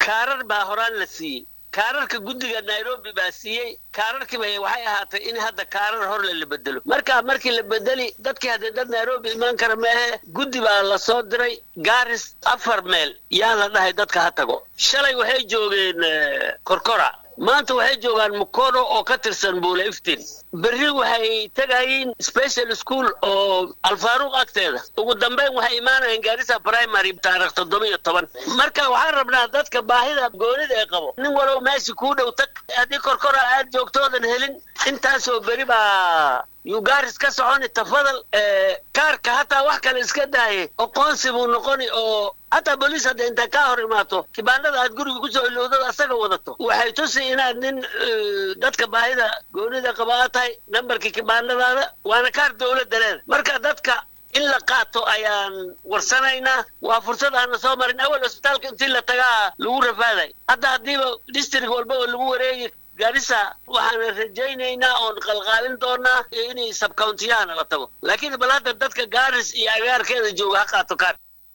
kaarar baa horaan la siiyey kaararka guddiga nairobi baa siiyey kaararkiiba waxay ahaatay in hadda kaarar horle la bedelo marka markii la bedeli dadkii haddee dad nairobi imaan kara maahe guddi baa la soo diray gaaris afar meel yaa la dhahay dadka ha tago shalay waxay joogeen korkora maanta waxay joogaan mukono oo ka tirsan buula iftin berri waxay tegayiin special school oo alfaaruuq agteeda ugu dambeyn waxay imaanayeen gaarisa primary taarikh toddoba iyo toban marka waxaan rabnaa dadka baahida goonida ee qabo nin walow meesha kuu dhow tag haddii korkora aad joogtoodan helin intaasoo beri baa yugaaris ka soconi tafadal kaarka hataa wax kale iska daaye oqoonsi buu noqoni oo hataa booliis hadda intaa kaa hor imaato kibaanada aad guriga kusoo ilowdad asaga wadato waxay tusi inaad nin dadka baahida goonida qaba aad tahay nambarkii kibaanadaada waana kaar dowladda leeda marka dadka in la qaato ayaan warsanaynaa waa fursad aana soo marin awal cusbitaalka intii la tagaa lagu rafaaday hadda haddiiba district walbaba lagu wareegi gaarisa waxaana rajaynaynaa oon qalqaalin doonaa inay sabkountiyahana la tago laakiin bal hadda dadka gaaris iyo agaarkeeda jooga ha qaato kaar